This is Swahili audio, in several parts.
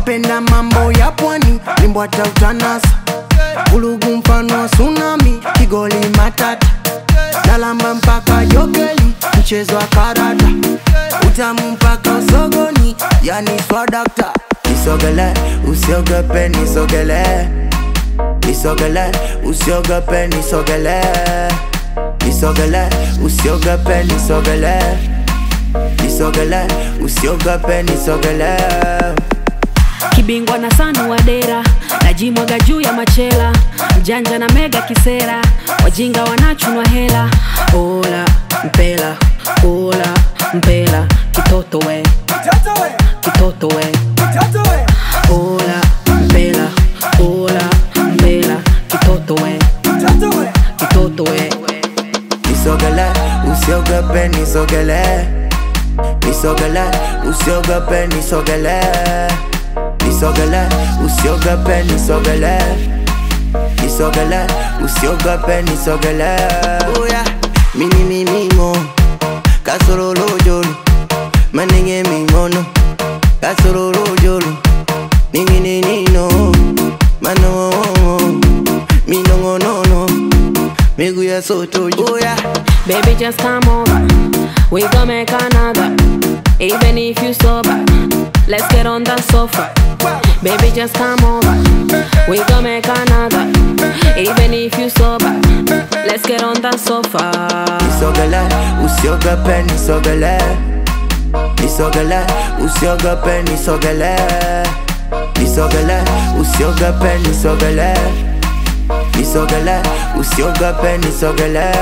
wapenda mambo ya pwani limbwata utanasa ulugu mfano wa tsunami kigoli matata nalamba mpaka jokeli mchezo wa karata utamu mpaka usogoni yani swadakta nisogele usiogope nisogele nisogele usiogope nisogele nisogele usiogope nisogele nisogele usiogope nisogele kibingwa na sanu wa dera najimwaga juu ya machela mjanja na mega kisera wajinga wanachunwa hela ola mpela ola mpela kitoto we kitoto we ola mpela ola mpela kitoto we kitoto we nisogele usiogope nisogele nisogele usiogope nisogele nisogele usiogope nisogele nisogele usiogope nisogele oya mini mimimo kasololojolo manenge mingono kasololojolo ningininino mano minongonono migu ya sotojo oya Baby, just come over. We gon' make another. Even if you sober, let's get on the sofa. Baby, just come over. We gon' make another. Even if you sober, let's get on the sofa. nisogele usiogope nisogele nisogele usiogope nisogele nisogele usiogope nisogele nisogele usiogope nisogele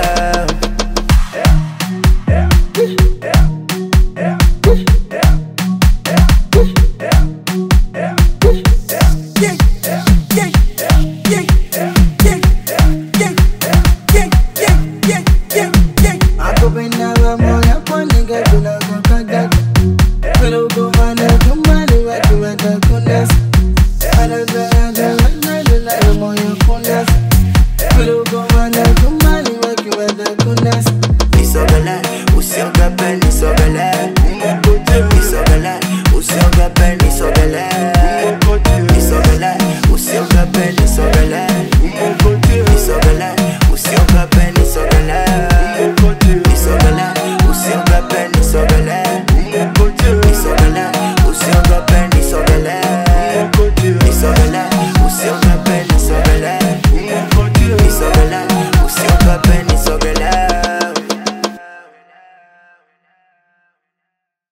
Akupenda pamoja kwa nigga bila kukagaka Pero kumana kumani watu watakunasa Anazayada wanadula ya moyo kunasa Pero kumana kumani watu watakunasa nisogele usiogope nisogele nisogele usiogope nisogele nisogele usiogope nisogele nisogele usiogope nisogele nisogele usiogope nisogele nisogele usiogope nisogele nisogele usiogope